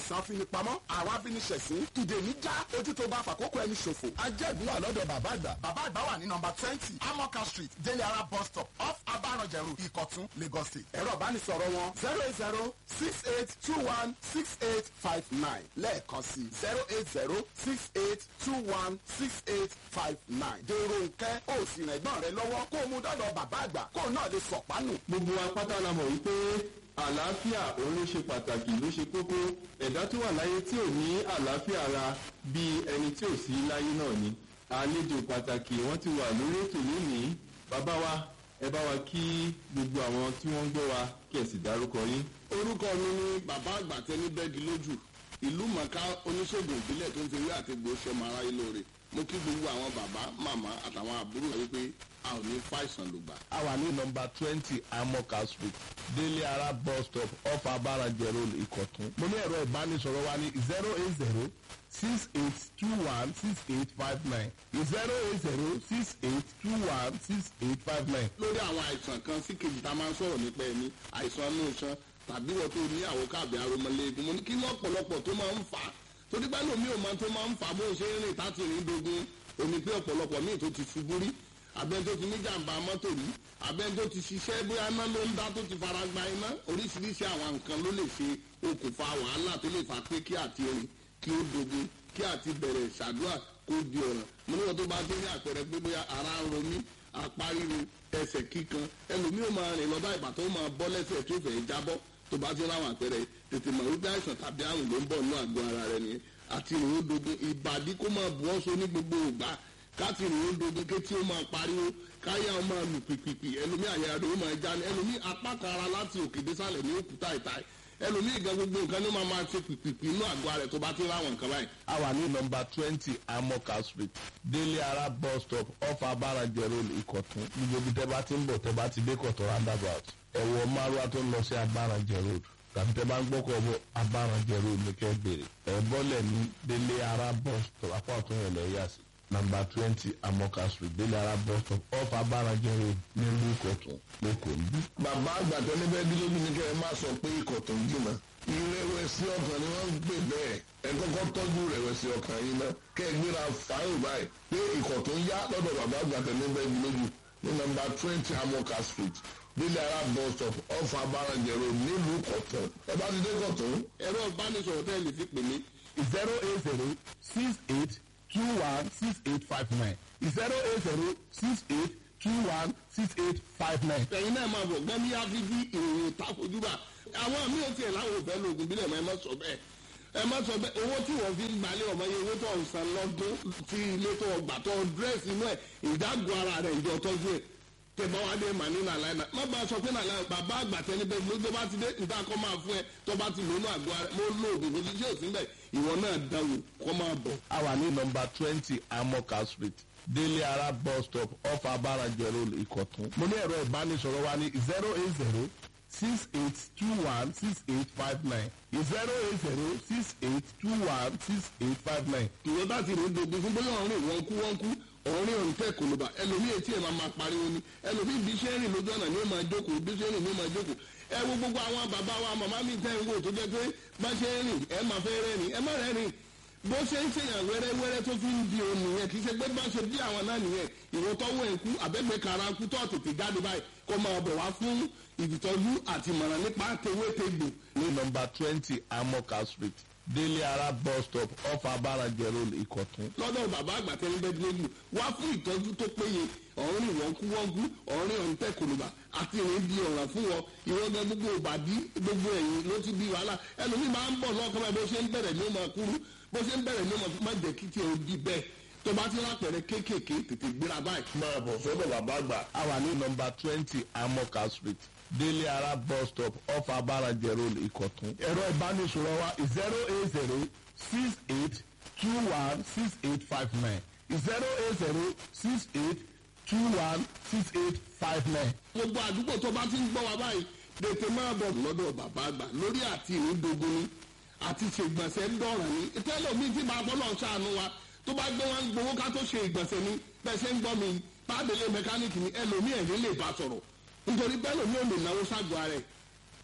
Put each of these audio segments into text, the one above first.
àìsàn afinipamọ́ àwọn afiniṣẹ̀sín ìdè mi já ojú tó bá fàkókò ẹni ṣòfò. ajẹ́gun wà lọ́dọ̀ bàbá àgbà. bàbá àgbà wà ní nọmba twenty amoka street délé ara bus stop off abaranjẹrù ìkọ̀tún lagos state. ẹ̀rọ ìbánisọ̀rọ̀ wọn zero eight zero six eight two one six eight five nine lẹ́ẹ̀kan sí zero eight zero six eight two one six eight five nine. dèrò nkẹ́ ó sì rìn ẹ̀gbọ́n rẹ lọ́wọ́ kó o mú dọ́dọ̀ bàbá àgbà kó o náà lè sọ̀pánù. gbogbo wa pátá la mọ̀ wípé àlàáfíà òun ló ṣe pàtàkì ló ṣe kókó ẹ̀dá tó wà láyé tí ò ní àlàáfíà ara bíi ẹni tí ò sí láyé náà ni àlejò pàtàkì wọ́n ti wà lórí ètò lónìí bàbá wa ẹ bá wa kí gbogbo àwọn tí wọ́n ń gbọ́ wa kí ẹ sì dárúkọ yín. orúkọ mi ni bàbá àgbà tẹni bẹ́ẹ̀gì lójú ìlú mọ̀ká oníṣègùn ìbílẹ̀ tó ń fi wí àti gbò ṣọmọ aráyé lóore mo kí gbogbo àwọn bàbá màmá àtàwọn àbúrò wípé a ò ní fàìsàn lùgbà. a wà ní nọmba twenty amoka street délé ara bus stop off abarajẹ road ìkọ̀tún. mo ní ẹ̀rọ ìbánisọ̀rọ̀ wa ní zero eight zero six eight two one six eight five nine zero eight zero six eight two one six eight five nine. lórí àwọn àìsàn kan sí kejì tá a máa ń sọ̀rọ̀ nípa ẹni àìsàn inú iṣan tàbí wọ́n tó ní àwọn káàbì aromọléegun mo ní kí ní ọ̀pọ̀lọpọ̀ tó máa ń fà á torí pé lómi ò máa tó máa ń fà á bó ṣe ń rìn táti rìn dogun omi pé ọ̀pọ̀lọpọ̀ míì tó ti ṣubú rí abẹ́ni tó ti ní jàǹbá mọ́tò rí abẹ́ni tó ti ṣiṣẹ́ bóyá iná ló ń dá tó ti fara gba iná oríṣiríṣi àwọn nǹkan ló lè ṣe okùnfà wàhálà tó lè fà pé kí àti rìn kí ó dogun kí àti bẹ̀rẹ̀ ṣàdúrà kó di ọ̀ràn mo níwọ̀n tó bá dé ní àpẹẹrẹ pé bóyá ara ń ro mí apá ríro ẹsẹ̀ kíkan ẹlòmíì ò máa rìn lọ bá ìgbà tó máa bọ́ lẹ́sẹ̀ tó fẹ́ jábọ́ tó bá ti ráwọn àpẹẹrẹ tètè mọ̀ wípé àìsàn tàbí àrùn ló ń bọ̀ nínú àgọ́ ara rẹ nìyẹn àti ìrìn ó dogun ìbàdí kó máa bu ọ́sọ ní gbogbo ìgbà káti ìrìn ó dogun kétí ó máa pariwo káyà ó máa lù pìpìpì ẹlòmíì àyà rẹ ó máa já ní ẹlòmíì apá kan ara láti òkè désàlẹ̀ ní òkúta ìta ẹlòmíì gan gbogbo nǹkan ló máa máa ṣe pìpìpì inú àgọ́ rẹ tó bá ti ráwọn nǹkan báyìí. a wà ní nọmba twenty amoka street délé ara bus stop off abarajẹ road ìkọ̀tún gbogbo ibi tẹ́ bá ti ń bọ̀ tẹ́ bá ti dé kọ̀tún roundabout ẹ̀wọ̀ márùwá tó ń lọ sí abarajẹ road tàbí tẹ́ bá ń gbọ́kọ̀ bọ̀ abarajẹ road ní kẹ́ bèrè ẹ̀ bọ́lẹ̀ ní délé ara bus stop apá ọ̀tún yẹn lẹ́ yà sí nọmba twenty amoka street délé ara bus stop off abarajẹ road nílùú ìkọ̀tún lẹ́kọ̀ọ́ níbí. bàbá àgbàtọ́ níbẹ̀ bí lójú ní kẹ́ ẹ má sọ pé ikọ̀ tó ń jìnnà ìrẹ̀wẹ̀sì ọkàn ni wọ́n ń pè bẹ́ẹ̀ ẹ kọ́kọ́ tọ́jú ìrẹ̀wẹ̀sì ọkàn yín náà kẹ́ ẹ gbéra fáyọ̀ báyìí pé ikọ̀ tó ń yá lọ́dọ̀ bàbá àgbàtọ́ níbẹ̀ bí lójú ní nọmba twenty amoka street nílẹ̀ ara bus stop off abarajẹ road nílùú kọ̀tún ẹ bá ti dé kọ̀tún. ẹ̀rọ ìbánisọ̀rọ̀ tẹ́ ẹ lè fi pè mí zero eight zero six eight two one six eight five nine zero eight zero six eight two one six eight five nine. ẹ̀yin náà máa bọ̀ gbẹ́mí áfífí ìròyìn takojúbà àwọn míì ò tiẹ̀ láwọn òfẹ́ lóògùn bílẹ̀ mọ́ ẹ má sọ bẹ́ẹ̀ ẹ má sọ bẹ́ẹ̀ owó tí wọ́n fi ń gbalẹ̀ ọmọ yẹn owó tó ń san lọ́dún tí ilé tó gbà tó dírẹ́sì inú ẹ̀ ìdágùn ara rẹ̀ ìjọ tọ́jú ẹ̀ tẹ̀bá wa dé mà ní nàlàyé náà má bàa sọ pé nàlàyé bàbá àgbà tẹni bẹ́ẹ̀ ló tó bá ti dé níta kọ́ máa fún ẹ tó bá ti lónú àgọ́ ara mo lo oògùn kò sí sí òsín bẹ́ẹ̀ ìwọ náà dáwò kọ́ máa bọ̀. a wà ní nọmba twenty amoka street délé ara bus stop off abarajẹ road ìkọ̀tún. mo ní ẹ̀rọ ìbánisọ̀rọ̀ wa ní zero eight zero six eight two one six eight five nine zero eight zero six eight two one six eight five nine. ìwọ bá ti rìn dogun fún bóyá ọ̀rìn wọn kú wọn kú ọ̀rìn ọ̀rìn tẹ̀ kò ló bá ẹlòmíì etí ẹ̀ máa máa pariwo ni ẹlòmíì bí iṣẹ́ rìn lójú ọ̀nà ni ó máa jókòó bí iṣẹ́ rìn ni ó máa jókòó ẹ wo gbogbo àwọn bàbá wa màmá mi tẹ́ ń wò tó jẹ́ pé bá ṣe ń rìn ẹ máa fẹ́ rẹ́rìn ẹ má rẹ́rìn bó ṣe ń ṣèyàn wẹ́rẹ́wẹ́rẹ́ tó fi ń di òun nìyẹn kì í ṣe pé bá ṣe bí àwọn náà nìyẹn ìwọ tọ́wọ́ ẹ̀ kú àbẹ́gbẹ́ kara kú tó tètè jáde báyìí kó máa bọ̀ wá fún ìtọ́jú àti ìmọ̀ràn nípa tewétegbò ní nọmba twenty amoka street délé ara bus stop off abarajẹ road ìkọ̀tún. lọ́dọ̀ bàbá àgbà tẹ́lẹ̀ bẹ́ẹ̀ lójú wá fún ìtọ́jú tó péye ọ̀rìn ìwọ̀nkúwọ́nkú ọ̀rìn ọ̀ǹtẹ̀ kòlùbà àti ìrìn di ọ̀ràn fún wọn ìwọ́gbẹ́ gbogbo ìbàdí gbogbo ẹ̀yìn ló ti bí wàhálà ẹlòmíì máa ń bọ̀ lọ́kàn báyìí bó ṣe ń bẹ̀rẹ̀ ní ọmọ kúrú bó ṣe ń bẹ̀rẹ̀ ní ọmọ má jẹ́ kí tí o di bẹ́ẹ̀ tó bá ti rápẹ̀rẹ̀ kéékèèké tètè gbéra báyìí. máa bọ̀ sọ́dọ̀ bàbá àgbà. a wà ní nọmba twenty amoka street délé ara bus stop off abarajẹ road ìkọ̀tún. ẹ̀rọ ìbánisọ̀rọ̀ wa zero eight zero six eight two one six eight five nine zero eight zero six eight two one six eight five nine. gbogbo àdúgbò tó bá ti ń gbọ́ wa báyìí tètè máa bọ̀ lọ́dọ̀ bàbá àgbà lórí àti ìrìndògún ni àti ṣègbọ̀nsẹ̀ ń dọ̀ràn ní tẹ́lẹ̀ mi ti máa bọ́lọ̀ ṣàánú wa tó bá gbé wọn gbowó ká tó ṣe ìgbọ̀nsẹ̀ ni bẹ́ẹ̀ ṣe ń gbọ́ mi pàdélé mẹkáníìkì ni ẹlòmíì ẹ̀ ní lè bá sọ̀rọ̀ nítorí bẹ́ẹ̀ lòmíì ò lè náwó ságọ́ ara ẹ̀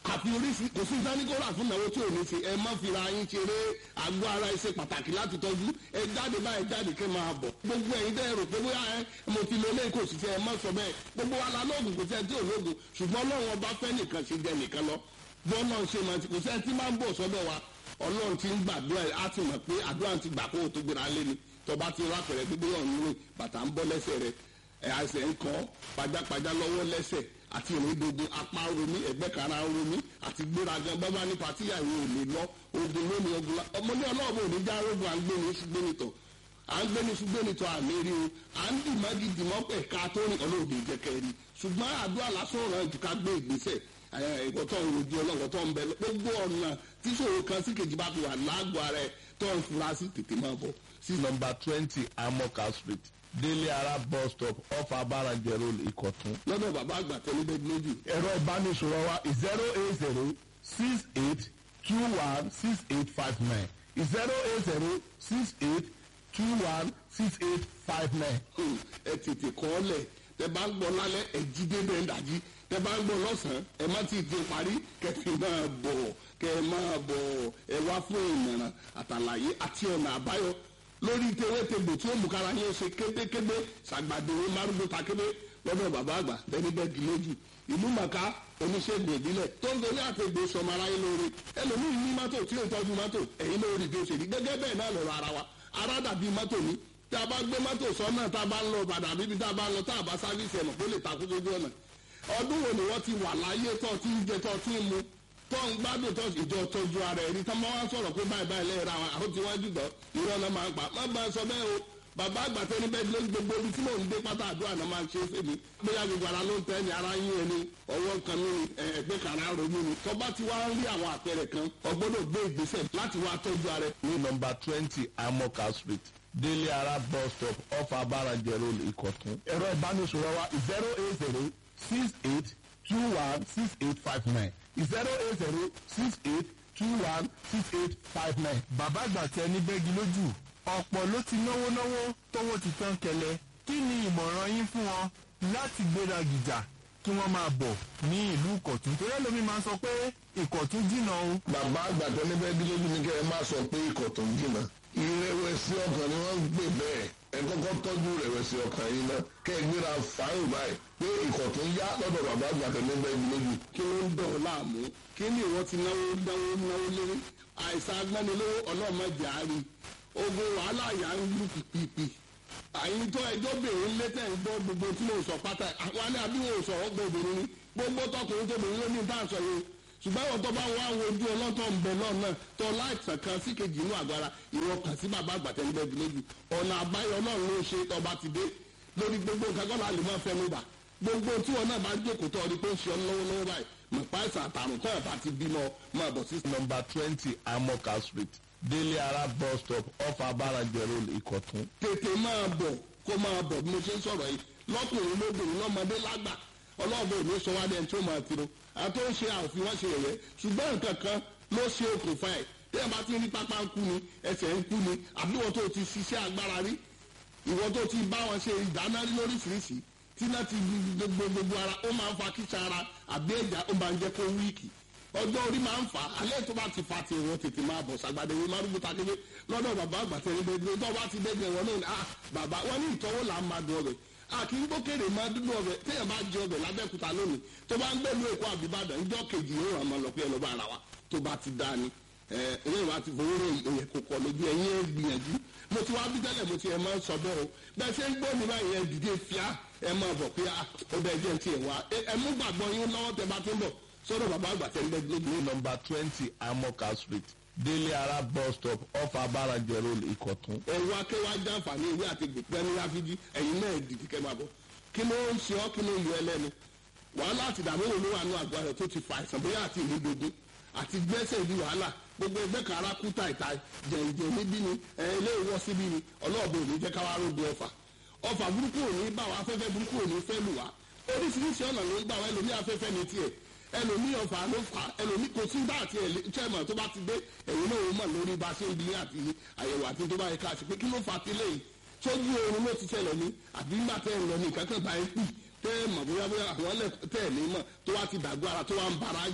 àfi oríṣi kò sí ìdánikọ́ra fún ìnáwó tí ò ní ṣe ẹ má fira yín ṣeré àgọ́ ara ẹ ṣe pàtàkì láti tọ́jú ẹ jáde báyìí jáde kẹ́ máa bọ̀ gbogbo ẹ̀yin dẹ́ rò pé bóyá ẹ mo ti lo eléyìí kò sì ṣe ẹ má sọ bẹ́ẹ̀ gbogbo wa la lóògùn kò sí ẹ tí ò lóògùn ṣùgbọ́n ọlọ́run ọba fẹ́ nìkan ṣe jẹ nìkan lọ bọ́ọ̀lọ́ ṣe máa ti kò sí ẹ tí máa ń bọ̀ sọ́dọ̀ wa ọlọ́run ti ń gbàdúrà ẹ á ti mọ̀ pé àdúrà ti gbà kó o tó gbéra lé ni tọba ti rà pẹ̀rẹ̀ gbígbé ọ̀hún rìn bàtà ń bọ́ lẹ́sẹ̀ rẹ̀ ẹ̀ àṣẹ ń kọ́ pajápajá lọ́wọ́ lẹ́sẹ̀ àti ìrìndògùn apá romi ẹ̀gbẹ́ kara romi àti gbéraga bábá ní patíyà ìwé ò lè lọ ogun lónìí ogun la ọmọdé ọlọ́ọ̀bù ò ní já rogun à ń gbé ní ṣùgbẹ́nitọ̀ à ń gbé ní ṣùgbẹ́nitọ̀ àmì rí o à ń dì mọ́gì dìmọ́ pẹ̀ ká tó rìn ọlọ́ọ̀dẹ jẹ́kẹ́ rí ṣùgbọ́n àdúrà lásán ọ̀ràn jù ká gbé ìgbésẹ̀ ẹ̀kọ́tọ̀ ìrojú ọlọ́kọ̀tọ̀ ń bẹ gbogbo ọ̀nà tíṣòro kan sí kejì bá fi wà lágbo ara ẹ̀ tó ń fura sí tètè máa bọ̀ sí nọmba twenty amoka street délé ara bus stop off abarajẹ road ìkọ̀tún. lọ́dọ̀ bàbá àgbà tẹ́lẹ̀ lójú. ẹ̀rọ ìbánisọ̀rọ̀ wa zero eight zero six eight two one six eight five nine zero eight zero six eight two one six eight five nine. ẹ tètè kọ́ ọ lẹ̀ tẹ bá ń gbọ́ lálẹ́ ẹ jí dédé ń dàjí tẹ bá ń gbọ́ lọ́sàn-án ẹ má ti di parí kẹfì máa bọ̀ kẹ máa bọ̀ ẹ wá fún ìmọ̀ràn àtàlàyé àti ọ̀nà àbáyọ lórí tewétegbò tí ó mú kára yín ṣe kétékété ṣàgbàdéwé márùndún takébé lọ́dọ̀ bàbá àgbà tẹ́ni bẹ́ẹ̀gì lójú ìlú màkà oníṣègùn ìbílẹ̀ tó ń torí àtẹ̀gbò sọmọ aráyé lóore ẹlòmíín ní mọ́tò tí ó tọ́jú mọ́tò ẹ̀yin lórí bí ó ṣe rí gẹ́gẹ́ bẹ́ẹ̀ náà lọ́rọ̀ ara wa ara dàbí mọ́tò ní tá a bá gbé mọ́tò sọ́nà tá a bá ń lọ bàdà bíbi tá a bá ń lọ tá a bá sáfíìsì ẹ̀mọ̀ kó lè takú sójú ọ̀nà ọdún wo ni wọ́n ti wà láyé tó ti ń jẹ tó ti ń mu tó ń gbádùn tó ìjọ tọ́jú ara ẹni tó máa ń sọ̀rọ̀ pé báyìí báyìí lẹ́yìn ra àwọn àwọn tí wọ́n jùlọ irọ́ náà máa ń pa má bá a sọ bẹ́ẹ̀ o bàbá àgbà tẹni bẹ́ẹ̀ ló ń gbogbo ibi tí mò ń dé pátá àdúrà náà máa ń ṣe é fèmí bóyá gbogbo ara ló ń tẹ́ ni ara yín ẹni ọwọ́ kan ní ẹgbẹ́ kan ara ronú ni tó bá ti wá ń rí àwọn àpẹẹrẹ kan ọgbọ́dọ̀ gbé ìgbésẹ̀ láti wá tọ́jú ara ẹ. ní nọmba twenty amoka street délé ara bus stop off abarajẹ road ìkọ̀tún. ẹ̀rọ ìbánisọ̀rọ̀ wa zero eight zero six eight two one six eight five nine zero eight zero six eight two one six eight five nine. bàbá àgbà tẹ ní bẹ́gi lójú ọ̀pọ̀ ló ti náwó náwó tówó ti tán kẹlẹ̀ kí ni ìmọ̀ràn yín fún wọn láti gbéra gìjà kí wọ́n máa bọ̀ ní ìlú ìkọ̀tún torí ẹlòmíì máa ń sọ pé ìkọ̀tún jìnnà o. bàbá àgbà tó ní bẹ́ẹ̀ lójú ni kẹ́ ẹ má sọ pé ikọ̀ tó ń jìnnà ìrẹ̀wẹ̀sì ọkàn ni wọ́n ń gbé bẹ́ẹ̀ ẹ kọ́kọ́ tọ́jú ìrẹ̀wẹ̀sì ọkàn yìí náà kẹ́ ẹ gbéra fáyìn báyìí pé ikọ̀ tó ń yá lọ́dọ̀ bàbá àgbà tó ní bẹ́ẹ̀ lójú. kí ló ń dọ̀ ọ́ láàmú kí ni ìwọ ti náwó náwó náwó lé àìsàn agbánilówó ọlọ́mọdé àárín ogun wàhálà yà ń lù pìpìpì àyìn tó ẹjọ́ bèrè létẹ̀ ń gbọ́ gbogbo tí mo sọ pátá àwọn ní àbí wọn ò sọ̀rọ̀ gbọ́ obìnrin ni gbogbo tọkùnrin tóbìnrin ló ní bá ń sọ yìí ṣùgbọ́n àwọn tó bá wà àwọn ojú ọlọ́tọ̀ ń bẹ náà náà tó láìsàn kan sí kejì inú àgbára ìwọ kàn sí bàbá àgbàtẹ́ ń bẹ́ẹ̀ lójú ọ̀nà àbáyọ náà ló ṣe tọba ti dé lórí gbogbo nǹkan kọ́ la lè máa fẹnu bà gbogbo tí wọn náà bá jókòó tó ọdí pé ń ṣe ọ lọ́wọ́lọ́wọ́ báyìí mọ̀pá ìsàn àtàrùn tó ẹ̀ bá ti bímọ máa bọ̀ sí nọmba twenty amoka street délé ara bus stop off abarajẹ road ìkọ̀tún. tètè máa bọ̀ kó máa bọ̀ bí mo ṣe ń sọ̀rọ̀ yìí lọ́kùnrin lóbìnrin lọ́mọdé lágbà ọlọ́ọ̀bẹ òní sọ wá dẹ́n tí ó máa tiro àti ó ń ṣe àfi wọ́n ṣe yẹ̀yẹ́ ṣùgbọ́n nǹkan kan ló ṣe okùnfà ẹ̀ tí ẹ bá ti rí pápá ń kú ni ẹsẹ̀ ń kú ni àbí wọ́n tó ti ṣiṣẹ́ agbára rí ìwọ́n tó ti bá wọn ṣe ìdáná rí lóríṣiríṣi tí náà ti gbogbo gbogbo ara ó máa ń fa kíṣà ara àbí ẹ̀já ó máa ń jẹ́ kó wíìkì ọjọ́ orí máa ń fà á alẹ́ tó bá ti fa ti ìwọ̀n tètè máa bọ̀ sàgbàdé ìwé márùn ta kébé lọ́dọ̀ bàbá àgbàtẹ́ ní bẹ́ẹ̀ tó bá ti dẹ́gbẹ̀ wọn náà ni ah bàbá wọn ní ìtọ́wò là ń máa dùn ọbẹ̀ a kì í gbókèrè máa dúdú ọbẹ̀ téèyàn bá jẹ ọbẹ̀ lábẹ́kúta lónìí tó bá ń gbẹ̀lú èkó àbíbàdàn ìjọ kejì yóò ràn máa lọ pé ẹlọ́ba ara wa tó bá ti dá ni ẹ ẹ̀yìn ìwà ti fowó rẹ̀ èyẹ kò kọ̀ lójú ẹ̀yìn ẹ̀ gbìyànjú mo ti wá bí tẹ́lẹ̀ mo ti ẹ̀ máa ń sọ bẹ́ẹ̀ o bẹ́ẹ̀ ṣe ń gbọ́ mi báyìí ẹ̀ dìde fíà ẹ̀ máa bọ̀ pé ó bẹ́ẹ̀ jẹ́ ti ẹ̀ wá ẹ̀ mú gbàgbọ́ yín lọ́wọ́ tẹ bá ti ń bọ̀ sọ́dọ̀ bàbá àgbà tẹ́ ń bẹ́ẹ̀ lójú ní nọmba twenty amoka street délé ara bus stop off abarajẹ road ìkọ̀tún. ẹ̀rọ akẹ́wà jàǹfààní ìwé àti gbèpẹ́ ní ráfíjì ẹ̀yin náà dìde kẹ́ máa bọ̀ kí ló ń ṣe ọ́ kí ló ń yọ ẹlẹ́nu wàhálà àti ìdààmú wo ló wà ní àgọ́ rẹ̀ tó ti fa àìsàn bóyá àti ìlú gbogbo àti gbẹ́sẹ̀ ìlú wàhálà gbogbo ẹgbẹ́ kan ara kú tàìtà jẹ̀ǹjẹ̀ níbí ni ẹ̀ ilé ìwọ́ síbí ni ọlọ́ọ̀bù ò ní jẹ́ káwá rògbò ọ̀fà ọ̀fà burúkú ò ní bá wa afẹ́fẹ́ burúkú ò ní fẹ́ lù wá oríṣiríṣi ọ̀nà ló ń gbà wá ẹlòmí afẹ́fẹ́ ní tiẹ̀ ẹlòmí ọ̀fà ló fà ẹlòmí kò sí bá àti chairman tó bá ti dé ẹ̀yìn náà ó mọ̀ lórí bá ṣe ń bí àti àyẹ̀wò àti tó bá yẹ ká ṣe pé kí ló fà tilẹ̀ yìí sójú oorun ló ti ṣẹlẹ̀ ní àbí nígbà tẹ́ ẹ̀ lọ ní ìkankan bá ẹ pì tẹ́ ẹ mọ̀ bóyá bóyá àwọn ẹlẹ́ tẹ́ ẹ̀ ní mọ̀ tó wá ti dàgbọ́ ara tó wá ń bara jẹ́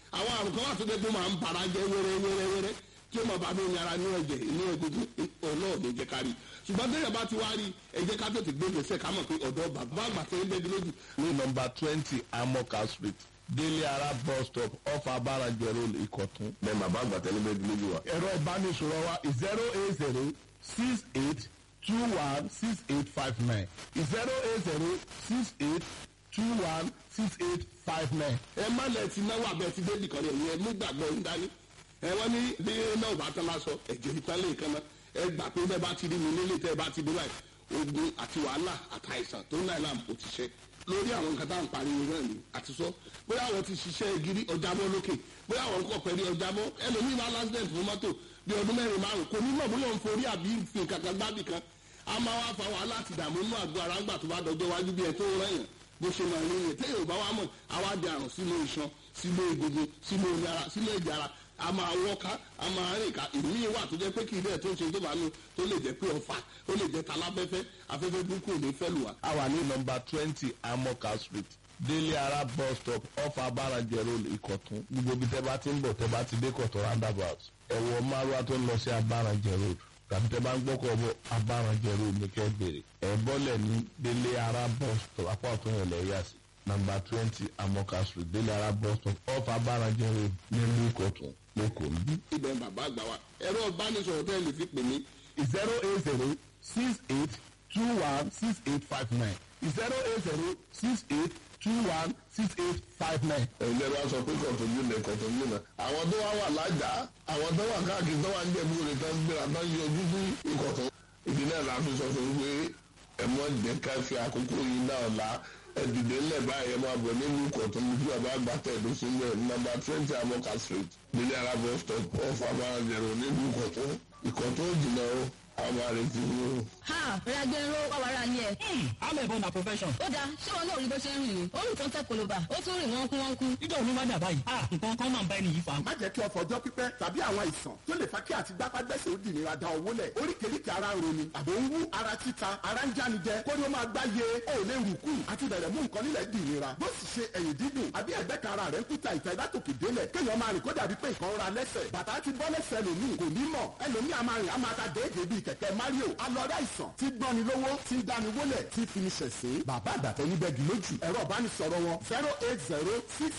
àwọn àrùn kan wà tó dé pé máa ń bara jẹ́ wẹ́rẹ́ wẹ́rẹ́ wẹ́rẹ́ tí ó máa bá mi ara ní ẹ̀jẹ̀ ní egungun ọlọ́ọ̀ ló jẹ́ ká rí ṣùgbọ́n tẹ́lẹ̀ bá ti wá rí ẹ jẹ́ ká tètè gbé gbèsè ká mọ̀ pé ọ̀dọ́ bàbá àgbà tẹ́ ń bẹ́ẹ̀ lójú ní nọmba twenty amoka street délé ara bus stop off abarajẹ road ìkọ̀tún. bẹ́ẹ̀ bàbá àgbà tẹ́lẹ̀ bẹ́ẹ̀ lójú wa. ẹ̀rọ ìbánisọ̀rọ̀ wa zero eight zero six eight two one six eight five nine zero eight zero six eight two one six eight five nine. ẹ má lẹ ti náwó abẹ ti dé nìkan yẹn yẹn mú gbàgbọ́ ń dání ẹ wọ́n ní bí náà bá tán lásọ ẹ̀jẹ̀ ìtàn lè kan náà ẹ gbà pé bẹ́ẹ̀ bá ti rí mi nílé tẹ́ ẹ bá ti dé báyìí ogun àti wàhálà àtàìsàn tó ń náà làm kò ti ṣe lórí àwọn nǹkan tá à ń pariwo náà ni àti sọ bóyá àwọn ti ṣiṣẹ́ gírí ọjàbọ́ lókè bóyá àwọn kọ̀ pẹ̀lú ọjàbọ́ ẹlòmíì máa lásìdẹ̀ntì fún mọ́tò bí ọdún mẹ́rin márùn kò ní mọ̀ bóyá òun forí àbí fi kankan gbábì kan a máa wá fa wàhálà àti ìdààmú inú àgọ́ ara ńgbà tó bá dọjọ́ wájú bí ẹ tó ń rẹ̀yàn bó ṣe máa rí yẹn téèyàn bá wá mọ̀ àwa di àrùn sínú iṣan sínú egungun sínú omi ara sínú ẹ̀jẹ̀ ara a máa wọ́ká a máa rìn ká ìmí wà tó jẹ́ pé kì í dẹ̀ tó ń ṣe tó bá nu tó lè jẹ́ pé ọ̀fà ó lè jẹ́ taláfẹ́fẹ́ afẹ́fẹ́ burúkú ò ní fẹ́ lù wá. a wà ní nọmba twenty amoka street délé ara bus stop off abarajẹ road ìkọ̀tún gbogbo ibi tẹ́ bá ti ń bọ̀ tẹ́ bá ti dé kọ̀tún roundabout ẹ̀wọ̀ márùwá tó ń lọ sí abarajẹ road tàbí tẹ́ bá ń gbọ́kọ̀ bọ̀ abarajẹ road ní kẹ́ bèrè ẹ̀ bọ́lẹ̀ ní délé ara bus stop apá ọ̀tún yẹn lẹ́yà sí nọmba twenty amoka street délé ara bus stop off abarajẹ road nílùú ìkọ̀tún lẹ́kọ̀ọ́ níbí. ibẹ̀ bàbá àgbà wa ẹ̀rọ ìbánisọ̀rọ̀ tẹ́ lè fi pè mí zero eight zero six eight two one six eight five nine zero eight zero six eight two one six eight five nine. ẹ̀jẹ̀ bá sọ pé kọ̀tọ̀jú lẹ̀ kọ̀tọ̀jú náà. àwọn tó wá wà lájà àwọn tó wà káàkiri tó wà ń jẹ̀bú rẹ̀ tán gbéra tán yọjú sí ìkọ̀tọ̀. ìdí náà la fi sọ fún un pé ẹ mọ jẹ́ ká fi àkókò yìí náà la ẹ̀dùdé ńlẹ̀ báyìí ẹ máa bọ̀ nínú ìkọ̀tọ̀ ní fún àbá gbàtẹ́ ìlú sílẹ̀ nọ́mbà twenty amoka street nílẹ̀ arábọ̀ stop off abáranjẹ̀rọ̀ nínú ìkọ̀tọ̀ ìkọ̀tọ̀ jìnnà o àwọn àrètí ni o. ha ragbero wàwàrà ni ẹ. amẹ̀bọ̀n na profession. ó dáa ṣé wọn náà rí bó ṣe ń rìn ní orí tó ń tẹ koloba ó tún rìn wọ́n kú wọ́n kú. nígbà wo ni wọ́n dà báyìí. a nǹkan kan máa ń bá ẹni yìí fa. má jẹ́ kí ọ̀fọ̀ ọjọ́ pípẹ́ tàbí àwọn àìsàn tó lè fa kí àti gbápágbẹ́sẹ̀ ó dì nira da owó lẹ̀ oríkèéríkèé ara ń roni àbò ń wú ara títa ara ń jáni jẹ kó ní ó máa gbá ye ó lè rù kù àti bẹ̀rẹ̀ mú nǹkan nílẹ̀ dì nira bó sì ṣe ẹ̀yìn dídùn àbí ẹ̀gbẹ́ kan ara rẹ̀ ń kúta ìta ìdátòkè délẹ̀ kéèyàn máa rìn kó dàbí pé nǹkan ra lẹ́sẹ̀ bàtà ti bọ́ lẹ́sẹ̀ lòmíì kò ní mọ̀ ẹlòmíì a máa rìn a máa ta déédéé bíi kẹ̀kẹ́ mario alọ́dá ìsàn tí gbọ́ni lówó tí ń dáni wólẹ̀ tí fi ní ṣẹ̀sín bàbá àgbàtẹ́ níbẹ̀ gì lójú ẹ̀rọ ìbánisọ̀rọ̀ wọn zero eight zero six